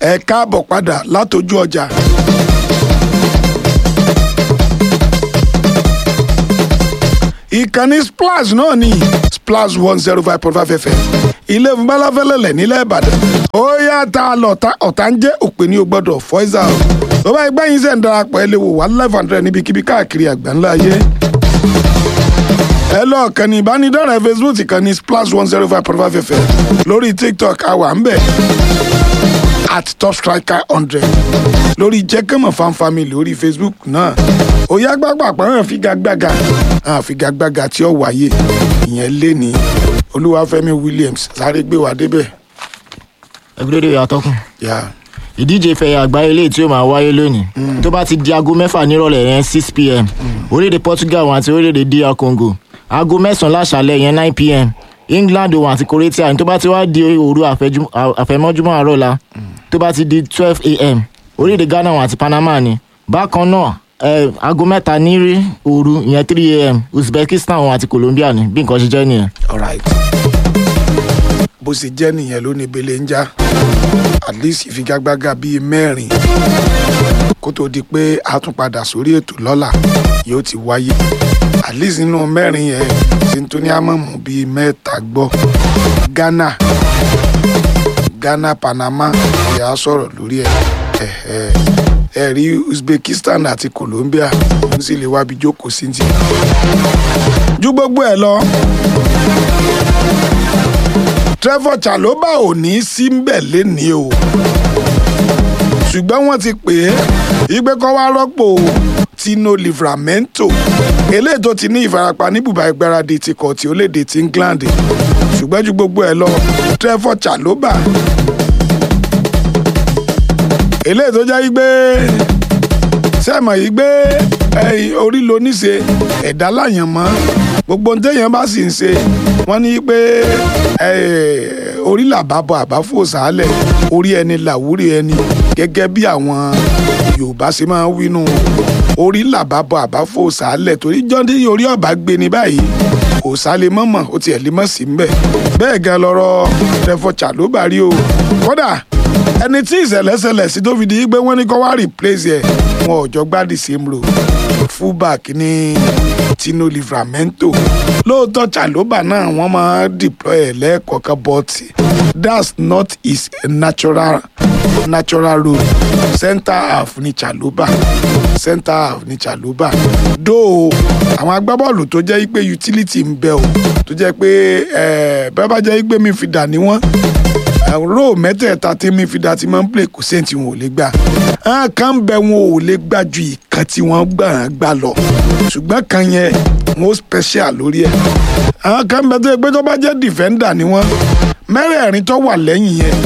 ẹ káàbọ̀ padà látọjú ọjà. ìkànnì splash náà ni splash one zero five point five fm ilé ìfúnbálàfẹ́lẹ́lẹ̀ nílẹ̀ ìbàdàn ó yá ta lọ ọ̀tá ń jẹ́ òpè ní o gbọ́dọ̀ fọ́ìsà o tó bá ẹgbẹ́ yín sẹ̀ ń darapọ̀ ẹ lè wò wá live hundred níbikíbi káàkiri àgbáńlá ayé ẹ lọ kànnì ìbánidọ́rẹ̀ẹ́ facebook kànnì splash one zero five point five fm lórí tiktok àwa ń bẹ̀ at top striker hundred lórí jẹ́kẹ́mọ̀ fan family lórí facebook náà òyà gbàgbà pàrọ̀ figagbága figagbága tí ó wáyé ìyẹn lé ní olúwàfẹ́mi williams sáré gbé wa débẹ̀. ẹgbẹ́rẹ́ ìyá tọkùn Yeah. ìdíje ìfẹ̀yà àgbáyé lè tí ó máa wáyé lónìí tó bá ti di aago mẹ́fà nírọ̀lẹ́ yẹn six pm orílẹ̀-èdè portugal wọn àti orílẹ̀-èdè dr congo aago mẹ́sàn-án láṣàlẹ̀ yẹn nine pm england wọn àti croatia tó bá ti wá di òru àfẹ́jú- àfẹ̀mọ́júmọ́ àárọ̀ la tó bá ti di twelve am orílẹ̀-èdè ghana wọn àti panama ni bákan náà eh, aago mẹ́ta ní rí òru ìyẹn three am uzbekistan wọn àti colombia ni bí nǹkan ṣe jẹ́ nìyẹn. alright bó ṣe jẹ́ nìyẹn ló ní bele ń já at least ìfigagbága bíi mẹ́rin kó tó di pé a tún padà sórí ètò lọ́la yóò ti wáyé at least nínú mẹ́rin yẹn tíntúní àmọ̀mù bíi mẹ́ta gbọ́ ghana ghana panama ìyá sọ̀rọ̀ lórí ẹ̀ ẹ̀ẹ́ ẹ rí uzbekistan àti colombia ń sì lè wábi jókòó sí ti ju gbogbo ẹ lọ trevor chaloba ò ní sí mbẹ̀ lénìí o ṣùgbọ́n wọ́n ti pè é igbe kọ́ wá rọ́pò tino livramento eléyìí tó ti ní ìfarapa ní bùbá ìgbáradì ti kọ̀ tí ó léde ti england ṣùgbọ́n ju gbogbo ẹ lọ trevor chaloba eléyìí tó jẹ́ igbe sẹ́mọ̀ yìí gbé ẹ̀yìn orí ló níṣe ẹ̀dá láyàn mọ́ gbogbo ohun téèyàn bá sì ń ṣe wọ́n ní pé eh, orí làbábọ̀ àbáfò sàálẹ̀ orí ẹni làwúrí ẹni gẹ́gẹ́ bí àwọn yorùbá ṣe máa ń wínú orí làbábọ̀ àbáfò sàálẹ̀ torí jọ́ndé orí ọ̀bá gbé ní báyìí kò sálẹ̀ mọ́mọ́ ó tiẹ̀ lè mọ́ sí mbẹ̀ bẹ́ẹ̀ gan lọ́rọ̀ tẹfọ̀chà ló bá rí o kódà ẹni tí ìṣẹ̀lẹ̀ ṣẹlẹ̀ sí tó fi di pé wọ́n ní kó wá replace ẹ̀ wọn ò jọ gbádìí same role fullback ní tino livramento lóòótọ́ chaloba náà wọ́n máa deploy ẹ̀ lẹ́ẹ̀kọ̀ọ̀kan but that's not his natural natural role center half ní chaloba center half ní chaloba though àwọn agbábọ́ọ̀lù tó jẹ́ pé utility ń bẹ o tó jẹ́ pé eh, bẹ́ẹ̀ bá jẹ́ pé midfielder ni wọ́n ró mẹ́tẹ̀ẹ̀ta tí midfielder ti máa ń play kò sẹ́ni tí wọn ò lè gbà àwọn kan ń bẹ wọn ò lè gbà ju ìkan tí wọ́n gbà ń gbà lọ ṣùgbọ́n kan yẹn wọn ó special lórí ẹ̀ àwọn kan ń bẹ tó yẹ pé tó bá jẹ́ defender ni wọ́n mẹ́rẹ̀ẹ̀rin tó wà lẹ́yìn yẹn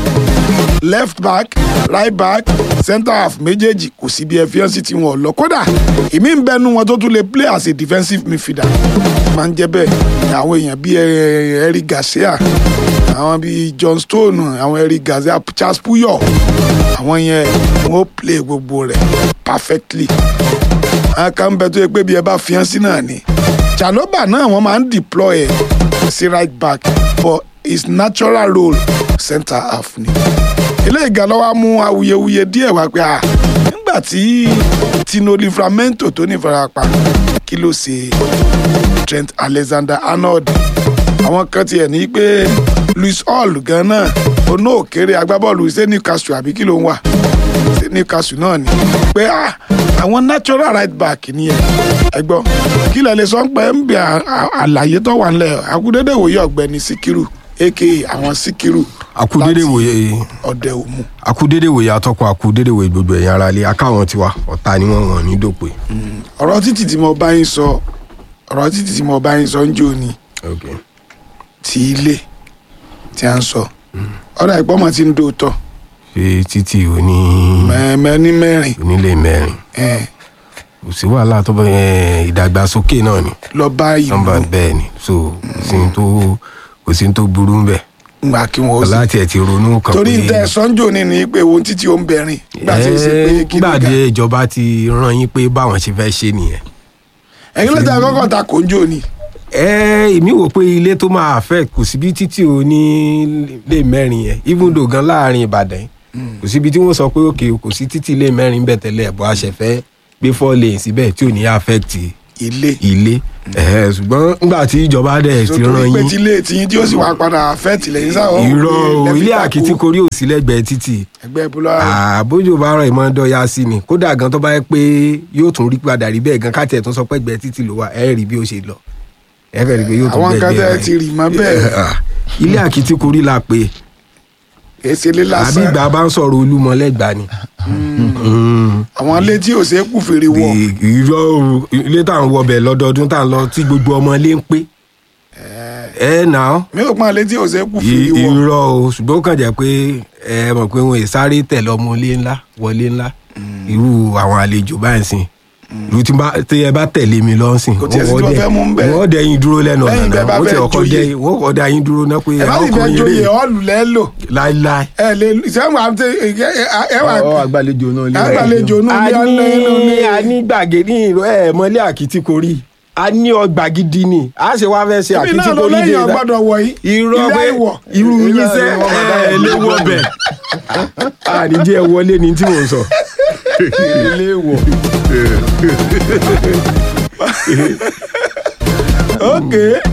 left back right back centre half méjèèjì kò sí bí ẹfíọ́nsì tí wọn ò lọ kódà ìmí ń bẹnu wọn tó tún lè play as a defensive midfielder máa ń jẹ́ bẹ́ẹ̀ àwọn èèyàn bíi eh, Eric Garcia àwọn bíi John Stone àwọn Eric Garcia Charles Puyol àwọn yẹn wọn ó play gbogbo rẹ̀ perfectly àwọn kan ń bẹ tó yẹ pé bí ẹ bá fi hàn sí náà ni Chaloba náà wọ́n máa ń deploy ẹ̀ sí right back but his natural role centre half ni ilé ìgànnà mú awuyewuye díẹ̀ wá pé ah nígbà tí Tino Livramento tó ní ìfarapa kí ló ṣe Trent Alexander-Arnold àwọn kan tiẹ̀ ní pé Luis Hall gan náà oná òkèrè agbábọ́ọ̀lù ṣé Newcastle àbí kí ló ń wà ṣé Newcastle náà ni pé ah àwọn natural right back ni ẹ ẹ gbọ́ kí lẹ lè sọ pé ń bẹ àlàyé tó wà nílẹ̀ akúndédé wòye ọ̀gbẹ́ni Síkírù aka àwọn Síkírù akudede wòye ọdẹ òmu. akudede wòye atọ́kùn akudede wòye gbogbo ẹ̀yìn ara ilé akáwọn tiwa ọ̀tá ni wọ́n wọ̀n ní dòpè. ọ̀rọ̀ títì tí mo bá yín sọ ọ̀rọ̀ títì tí mo bá yín sọ ń jò ní Okay. ti ilé tí a ń sọ ọ̀rọ̀ ìpọ́nmọ́ ti ń dòótọ́ ṣe títí òní mẹ́ẹ̀mẹ́ ní mẹ́rin onílé mẹ́rin ẹ̀, kò sí wàhálà tó bá ẹ, ìdàgbàsókè náà ni lọ bá ìlú nọ́mbà bẹ́ẹ̀ ni so kò sí ní tó kò sí ní tó burú ń bẹ̀ gbà kí wọ́n ó sì. láti ẹ̀ ti ronú kan torí ń tẹ sọ́njò ní ni pé ohun títí ó ń bẹ̀rin gbà tí ń ṣe pé kí ló ga gbàdé ìjọba ti rán yín pé báwọn ṣe fẹ́ ṣe nìyẹn. ẹ̀yin ló tẹ kọ́kọ́ ta kò ń jò ní. ẹ èmi wò pé ilé tó máa affect kò sí bí títí o ní lè mẹ́rin yẹn even though gan láàrin ìbàdàn yìí kò síbi tí wọ́n sọ pé òkè kò sí títí ilé mẹ́rin bẹ̀ tẹ́lẹ̀ bọ́ àṣẹfẹ́ gbé four lane síbẹ̀ tí ò ní affect ilé ilé Ẹ̀hẹ́, ṣùgbọ́n nígbà tí ìjọba dẹ̀ ti sótò rán pé yín tí ilé tiyín tí ó sì wá padà fẹ́ tìlẹ́yìn sáwọn irọ́ o, lẹ́fí ilé tako àkìtìkorí ò sí lẹ́gbẹ̀ẹ́ títì ẹgbẹ́ búlọ́ àbójú bá ràn ìmọ̀ dọ́yà sí ni kódà gan tó bá yẹ pé yóò tún rí padà rí bẹ́ẹ̀ gan káàtì ẹ̀ tó sọ pé ẹgbẹ́ títì ló wà ẹ̀ rí bí ó ṣe lọ ẹ̀ fẹ́ rí pé yóò tún àwọn gbẹ̀gbẹ́ kan tẹ́ rẹ̀. ti rì mọ́ bẹ́ẹ̀ ilé àkìtìkorí la pé kì í ṣe ilé àbí lásán ìgbà bá ń sọ̀rọ̀ olúmọ lẹ́gbàá ni. àwọn ilé tí ò ṣe é kú fèrè wọ̀ irọ́ o, ilé tá à ń wọbẹ̀ lọ́dọọdún tá à ń lọ tí gbogbo ọmọ ilé ń pé ẹ nà ó mi ò pọ́n ilé tí ò ṣe é kú fèrè wọ̀ irọ́ o ṣùgbọ́n ó kàn jẹ́ pé ẹ mọ̀ pé wọn ì sáré tẹ̀lé ọmọ ilé ńlá wọlé ńlá irú àwọn àlejò báyìí sìn irú tí bá- tí ẹ bá tẹ̀lé mi lọ sìn Kò tiẹ̀ sí tí wọ́n fẹ́ mú ń bẹ̀. wọ́n dẹ yín dúró lẹ́nu ọ̀nà Lẹ́yìn náà bẹ́ẹ̀ bá wọ́n ti fẹ́ ọkọ̀ joyè. dẹ wọ́n kọ́ dá yín dúró náà pé ẹ bá sì fẹ́ ọkùnrin joyè rè ọ́ọ̀lù lẹ́lò láíláí. ẹ lè sẹ́wọ̀n àti ẹ wà ọ àgbàlejò náà lé àgbàlejò nù a ní ní alẹ́ a ní gbàgede ní ìró ẹ mọlé àkìtìkorí a ní ọgbà gidi ni a ṣe wá fẹ́ ṣe ibi náà ló àkìtìkorí lẹ́yìn dé ọgbọ́dọ̀ wọ̀ yìí irọ́ ilé pé ìwọ̀ irú yín Ilé sẹ́ ìwọ̀ máa dá ẹ yín lé dúró wọ bẹ̀ àníjẹ́ wọlé ni tí mò ń sọ. ilé wọ̀ ok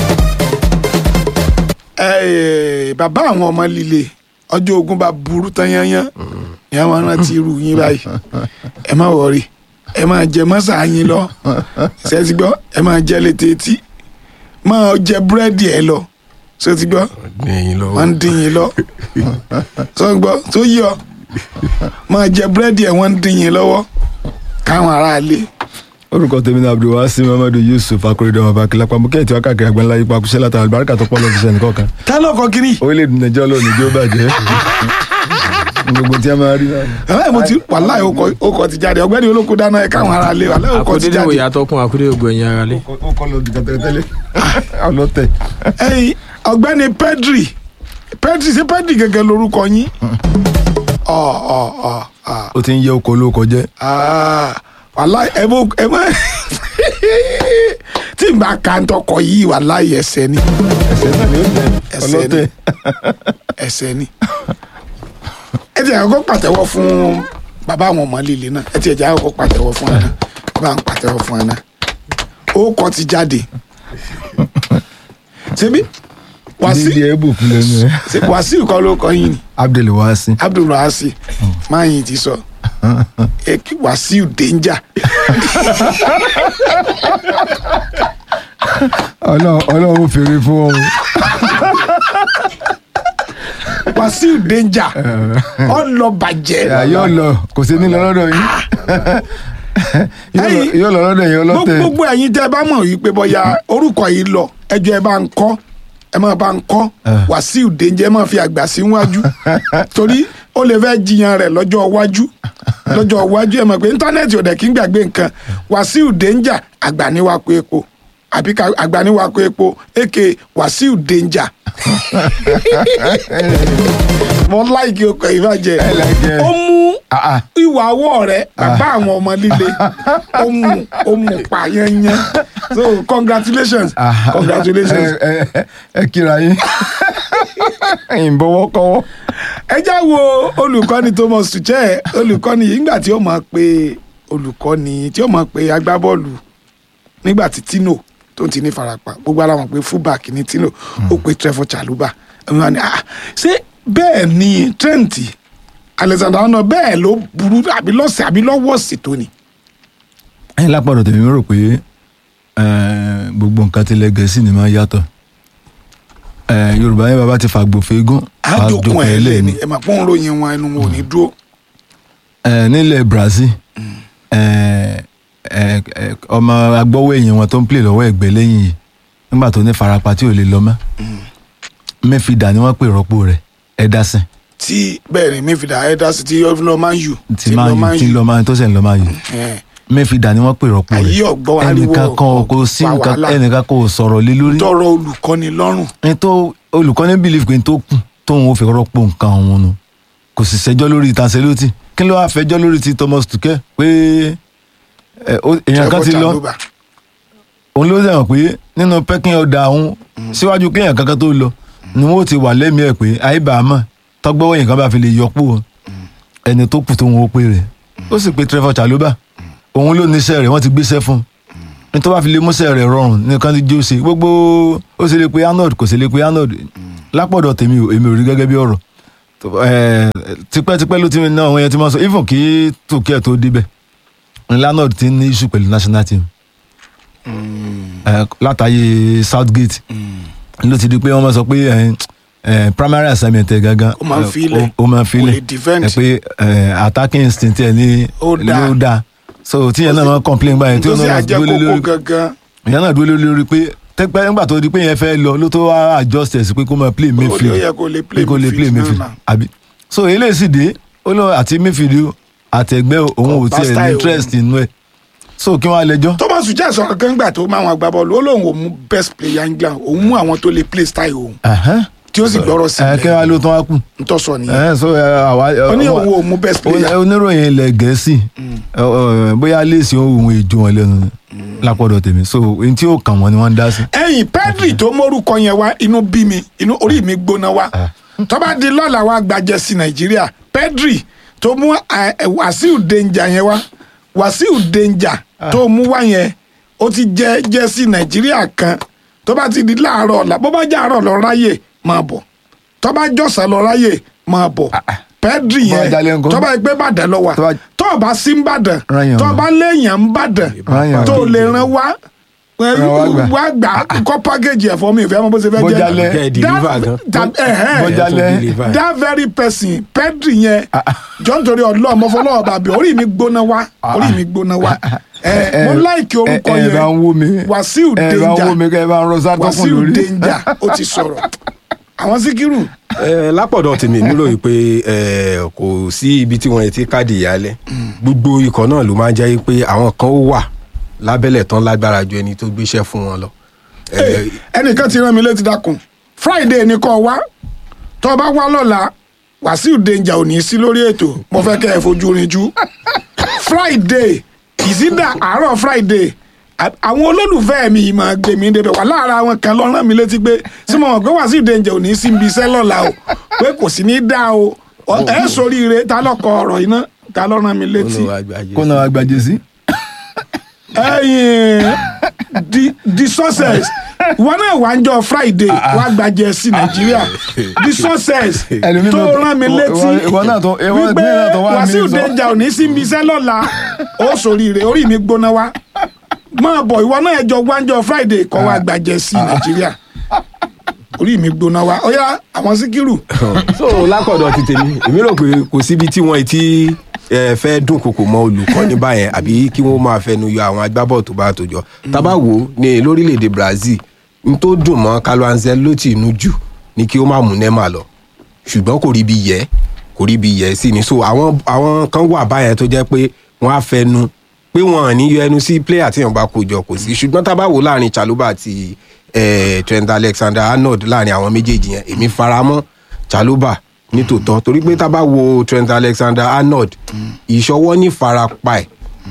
ẹ bàbá àwọn ọmọ líle ọjọ́ ogun bá burú tán yányán ìyá wọn rántí irú yín báyìí ẹ má wọrí ẹ máa jẹ mọ́sà yín lọ ṣe ti gbọ́ ẹ máa jẹ létí etí máa jẹ búrẹ́dì ẹ lọ ṣe ti gbọ́ ẹ̀yin lọ wọ́n ń dín yín lọ ṣe ti gbọ́ tó yí ọ máa jẹ búrẹ́dì ẹ wọ́n ń dín yín lọ́wọ́ káwọn aráalé orúkọ tèmi náà abdulwasi muhammadu yusuf akérèdọ ọba akilapa mú kẹ́hìntì wá káàkiri àgbẹ̀ńlá yípa kúṣẹ́ látara àlùbáríkà tó pọ̀ lọ́ọ́ fi sẹ́ni kọ̀ọ̀kan tá lọ́kọ̀ kiri orílẹ̀-èdè nàìjíríà lónìí jó bàjẹ́ gbogbo tí a máa rí náà. aláì mo ti wàláì okọ̀ ti jáde ọ̀gbẹ́ni olóko dáná ẹ káwọn aráalé wàláì okọ̀ ti àkódédé jáde. wòye atọ́kùn àkódédé ògbó ẹ̀yìn ara lé. ó kọ́ lọ dìgbà tẹ́lẹ̀tẹ́lẹ̀ ọlọ́tẹ̀. ẹyin ọ̀gbẹ́ni pedri pedri ṣé pedri gẹ́gẹ́ lorúkọ yín ọ ọ ọ ọ ó ti ń yẹ oko olóko jẹ́ ah, wàláì ẹ bó ẹ má tí n bá ka ń tọkọ yìí wàláì ẹsẹ̀ ni ẹsẹ̀ náà ni ó jẹ́ Ẹsẹ̀ ọlọ́tẹ̀. ẹsẹ̀ ni ẹ ti àkọ́kọ́ pàtẹ́wọ́ fún bàbá àwọn ọmọ líle náà ẹ ti ẹ̀jẹ̀ àkọ́kọ́ pàtẹ́wọ́ fún ẹ náà bàbá ń pàtẹ́wọ́ fún ẹ náà ó kọ́ ti jáde ṣebí wàsí dídí ẹ̀bù kú lẹ́nu ẹ̀ ṣe wàsíù kọ́ ló kọ́ yín ni abdulwasi abdulrahasi máyìn ti sọ èkì wàsíù danger ọlọ́run ọlọ́run fèrè fún ọ. wàsíù danger ọlọ bàjẹ́ yóò lọ kò sí ní lọ lọ́dọ̀ yín Yóò lọ- Ẹ̀yin- yóò lọ lọ́dọ̀ yín ọlọ́tẹ̀. gbogbo ẹ̀yin tẹ́ ẹ bá mọ̀ wípé bóyá orúkọ yìí lọ ẹjọ́ ẹ bá ń kọ́ ẹ máa bá ń kọ́ Ah. wàsíù danger ẹ máa fi àgbà sí wájú torí ó lè fẹ́ jiyàn rẹ̀ lọ́jọ́ iwájú lọ́jọ́ iwájú ẹ mọ̀ pé íńtánẹ́ẹ̀tì ò dẹ̀ kí ń gbàgbé nǹkan wàsíù danger àgbà ní wàá kó epo àbí ká àgbà ní wàá kó epo èké wàsíù danger mo láìkí ọkọ̀ ìbàjẹ́ I like it. ó mú Ah, ah. ìwà ọwọ́ rẹ̀ bàbá àwọn ọmọ líle ó mú ó mú pa yẹnyẹn so congratulations Ah, congratulations. ẹ ẹ ẹ kíra yín ìbọwọ́ kọ́wọ́. ẹ já wo olùkọ́ni Thomas Tuchel olùkọ́ni yìí nígbà tí ó máa pe olùkọ́ni tí ó máa pe agbábọ́ọ̀lù nígbà tí Tino tó ti ní farapa gbogbo ara wọn pé fullback ní Tino ó pe Trevor Chalobah ẹ̀mí wa ni ah ṣé bẹ́ẹ̀ ni Trent Alexander Arnold bẹ́ẹ̀ ló burú àbí lọ́sẹ̀ àbí lọ́wọ́ sí tó ni. ẹ̀yin lápàdọ̀ tèmi rò pé eh, gbogbo nǹkan tilẹ̀ gẹ̀ẹ́sì ni máa yàtọ̀ Eh, yorùbá yẹn bàbá ti fàgbòfé gún àjòkun ẹ̀ lé ní ni ẹ̀ máa pọ́n ròyìn wọn ẹnu wọn ò ní dúró. Eh, nílẹ̀ Brazil eh, eh, eh, ọmọ agbọ́wọ́ èèyàn wọn tó ń play lọ́wọ́ ẹ̀gbẹ́ lẹ́yìn yìí nígbà tó ní farapa tí ò lè lọ mọ́ mẹ́fìdà ni wọ́n pè rọ́pò rẹ̀ Ederson tí bẹ́ẹ̀ ni mífìdá ẹ̀dásí tí yọ lọ máa ń yù tí máa yù tí lọ máa tó sẹ̀ ń lọ máa yù mẹ́fìdà ni wọ́n pè rọ́pò rẹ̀ Ayé ọ̀gbọ́n ariwo ẹnìkan kan kò sí fa nǹkan wàhálà. ẹnìkan kò sọ̀rọ̀ lé lórí tọrọ olùkọ́ni lọ́rùn ní tó olùkọ́ni believe pé tó kù tóun ò fi rọ́pò nǹkan òun nu kò sì ṣẹjọ́ lórí Tancelotti kí ló wá fẹjọ́ lórí ti Thomas Tuchel pé ẹ, ó- èèyàn kan ti lọ Chalobah. òun ló sẹ̀wọ̀n pé nínú pẹ́kín ọ̀dà òun síwájú kéèyàn kankan tó lọ ni wọ́n ti wà lẹ́mìí ẹ̀ pé àìbàámọ̀ tọ́gbọ́wọ́ yìí kan bá fi lè yọpò ẹni tó kù tó ń wo pé rẹ̀ ó sì pe Trevor Chalobah òun ló níṣẹ́ rẹ̀ wọ́n ti gbéṣẹ́ fún un ní tó bá fi lè múṣẹ́ rẹ̀ rọrùn nìkan ti jó ṣe gbogbo ó sì lè pe Arnold kò sì lè pe Arnold lápọ̀dọ̀ tèmi ò èmi ò rí gẹ́gẹ́ bí ọ̀rọ̀ tó- eh, tipẹ́tipẹ́ ló ti ní àwọn yẹn ti máa sọ even kí tòkẹ́ tó débẹ̀ ní Arnold ti ní issue pẹ̀lú national team Eh, látàyè Southgate ló ti di pé wọ́n máa sọ pé eh, eh, primary assignment ẹ̀ gangan Ó máa ń eh, filẹ̀. ó- ó máa ń Kò lè filẹ̀ defend. ẹ pé eh, attacking instinct ẹ̀ ní Ó dáa. ló dáa so tíyẹn náà máa complain báyìí tí ó tó sì náà àjẹ dúró lé kókó lórí gangan ìyẹn náà dúró lé lórí pé tẹpẹ nígbà tó di pé yẹn fẹ́ lọ ló tó wá adjust ẹ̀ sí pé kó máa play midfield ó yẹ kó lè play pé kó lè play midfield midfield náà. àbí so eléyìí sì dé ó lọ àti midfield àtẹ̀gbẹ́ òun ò Kò bá tiẹ̀ style ní interest nínú ẹ̀ so kí wọ́n á lẹ́jọ́ Thomas Tuchel sọ̀rọ̀ kan gbà tó máa wọn agbábọ́ọ̀lù ó lóun ò mú best player England òun mú àwọn tó lè play style òun Ẹ̀hẹ́n. tí ó sì gbọ́rọ̀ sí ẹ kí wọ́n á ló tán wá kù n tó sọ nìyẹn Ẹ̀hẹ́n, so ẹ, àwa ó ní ọmọ- òun ò mú best player ó- oníròyìn ilẹ̀ gẹ̀ẹ́sì ẹ, ọ, bóyá léèsì ohun èjò wọn lẹ́nu lápọ̀dọ̀ tèmi so ohun tí ó kàn wọ́n ni wọ́n ń dá sí. ẹ̀yìn Pedri tó mórúkọ yẹn wá inú bí mi inú orí mi gbóná wá tó bá di lọ́la wá gbàjẹ́ sí Nàìjíríà Pedri tó mú ẹ, ẹ, Wàsíù Danger yẹn wá Wàsíù Danger tó mú wá yẹn ó ti jẹ jẹ sí Nàìjíríà kan tó bá ti di láàárọ̀ ọ̀la bó bá jẹ́ àárọ̀ lọ ráyè máa bọ̀ tó bá jọ̀sán lọ ráyè máa bọ̀ Pedri Bó bá jalè yẹn ńkọ́? tó bá gbé Ìbàdàn lọ wà Tó bá- tó o bá sí Ìbàdàn Rányàn tó o wá. bá léèyàn ń bàdàn Rányàn tó o wá. lè ràn wá Ràn wá gbà. wá gbà kọ́ pákéjì ẹ̀ fún mi ìfẹ́ mọ́ bó ṣe fẹ́ Bó jẹ́ jalè. Kẹ́ ẹ deliver gan. that, ẹ̀hẹ́n, Bó jalè. deliver. that very person Pedri yẹn jọ nítorí ọlọ́ọ̀ mọ́ fọlọ́ọ̀ bàbí orí mi gbóná wá orí mi gbóná wá ẹ mo láìkí orúkọ ẹ ẹ bá ń wó mi yẹn Wàsíù ẹ bá ń wó mi Danger kẹ ẹ bá ń rọ sátọkùn Wàsíù lórí. Danger ó ti sọ̀rọ̀ àwọn Síkírù ẹ lápọ̀dọ̀ tèmi nílò yìí pé ẹ kò sí ibi tí wọ́n ti káàdì ìyálẹ̀ gbogbo ikọ̀ náà ló máa ń jẹ́ pé àwọn kan ó wà lábẹ́lẹ̀ tán lágbára ju ẹni tó gbéṣẹ́ fún wọn lọ. Ẹ, ẹnìkan ti rán mi létí dákun Friday ni kò wá tó o bá wá lọ́la Wàsíù Danger ò ní í sí lórí ètò mo fẹ́ kẹ́ ẹ fojú rinjú Friday ìsídà àárọ̀ Friday à- àwọn olólùfẹ́ mi yìí máa gbé mi débẹ̀ wà lára àwọn kan lọ rán mi létí pé sí mo mọ̀ pé Wàsíù Danger ò ní í sí ibi iṣẹ́ lọ́la o pé kò sí ní dá o Ọ- ẹ sóríire ta lọkọ ọ̀rọ̀ iná ta lọ rán mi létí kó náà agbájé sí. ẹyin the the success wọn náà wá ń jọ friday wá gbàjẹ sí nàìjíríà the success Ẹlòmíì tó náà- rán mi ìwọ- létí ìwọ náà tó- ìwọ wípé ìpínlẹ̀ náà tó wá Wàsíù mí sọ. Danger ò ní sí ibi iṣẹ́ lọ́la ó sòríire orí mi gbóná wá máa bọ̀ ìwọ náà jọ wá ń jọ friday kọ́ wá gbàjẹ sí nàìjíríà orí mi gbóná wá ó yá àwọn síkírù so lápọ̀dọ̀ ti tèmi èmi rò pé kò síbi tí wọ́n ti ẹ, fẹ́ dún kòkò mọ́ olùkọ́ni báyẹn àbí kí wọ́n máa fẹnu yọ àwọn agbábọ̀ tó bá tó jọ tábà wò ó ní lórílẹ̀‐èdè Brazil n tó dùn mọ́ Carlo Ancelotti inú jù ni kí ó má mú Neymar lọ ṣùgbọ́n kò rí bí yẹ kò rí bí yẹ sí ni so àwọn àwọn kan wà báyẹn tó jẹ́ pé wọ́n á fẹnu pé wọn ò ní yọ ẹnu sí player tí wọn bá kó jọ kò sí ṣùgbọ́n tá a bá wò láàrin Chalobah àti eh, Trent Alexander-Arnold láàrin àwọn méjèèjì yẹn èmi faramọ́ Chalobah nítòótọ́ torí pé tá a bá wo Trent Alexander-Arnold ìṣọwọ́ ní farapa ẹ̀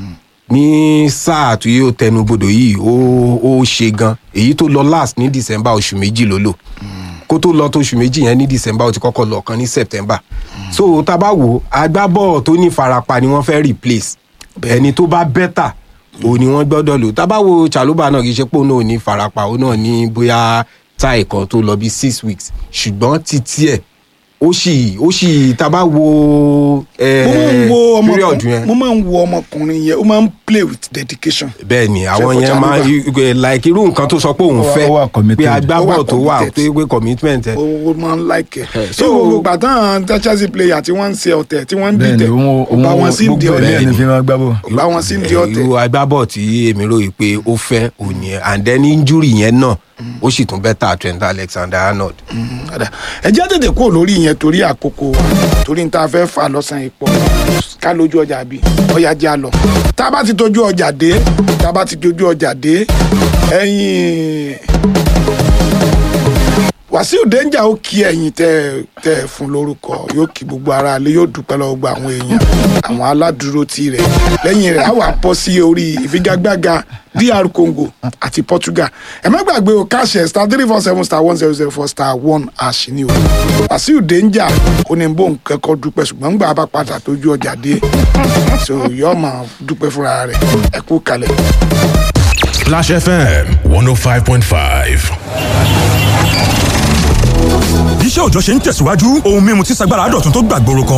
ní sáà tí yóò tẹnubodò yìí ó ó ṣe gan èyí tó lọ last ní December oṣù méjì ló lò kó tó lọ tó oṣù méjì yẹn ní December ó ti kọ́kọ́ lọ kan ní September so tá a bá wò agbábọ̀ tó ní farapa ni wọ́n fẹ́ replace ẹni tó bá bẹ́tà òun ni wọ́n gbọ́dọ̀ lò tá a bá wo Chalobah náà kì í ṣe pé òun náà ò ní farapa òun náà ní bóyá táì kan tó lọ bí six weeks ṣùgbọ́n títí ẹ̀ ó sì ó sì tá a bá wo ẹ mo máa ń wo period ọmọkùnrin yẹn mo máa ń wo ọmọkùnrin yẹn ó máa ń play with dedication. bẹ́ẹ̀ ni àwọn Ṣé yẹn kò máa Chalobah? ń like irú nǹkan tó sọ pé òun Ó wà- fẹ́ ó wà committed. pé agbábọ̀ Ó wà tó wà committed. tó yẹ pé commitment ẹ̀ ó máa ń like ẹ. so- so gbogbo gbàtàn Chelsea player tí wọ́n ń ṣe ọ̀tẹ̀ tí wọ́n ń bẹ́ẹ̀ni dìtẹ̀ òun ó bá wọn sí ń di gbogbo ẹ̀ ọ̀tẹ̀ ní fi máa gbá bọ̀. ó bá wọn sí ń di ọ̀tẹ̀. irú agbábọ̀ tí èmi ròyìn pé ó fẹ́ òun yẹn and then injury yẹn náà ó sì tún bẹ́tà Trent Alexander-Arnold. Ọ̀dà. ẹ jẹ́ tètè kúrò lórí yẹn torí àkókò wa torí n ta fẹ́ fà lọ́sàn-án ipò ká lójú ọjà bí ọ̀yà já lọ tá a bá ti tójú ọjà dé tá a bá ti tójú ọjà dé ẹ̀yìn wàsíù danger ó kí ẹ̀yin tẹ́ tẹ́ ẹ fún lórúkọ yóò kí gbogbo ara ilé yóò dúpẹ́ lọ́wọ́ gba àwọn èèyàn àwọn aládùúró tí rẹ̀ lẹ́yìn rẹ̀ á wà bọ́ sí orí ìfigagbága dr congo àti portugal ẹ má gbàgbé o káṣẹ star three four seven star one zero zero four star one àṣì ni o wàsíù danger ó ní bó nǹkan kọ́ dúpẹ́ ṣùgbọ́n gbà bá padà tójú ọjà dé so yóò máa dúpẹ́ fúnra rẹ̀ ẹ kú kalẹ̀. Splash FM 105.5. iṣẹ́ òòjọ́ ṣe ń tẹ̀síwájú ohun mímu tí sagbára dọ̀tun tó gbàgbóró kan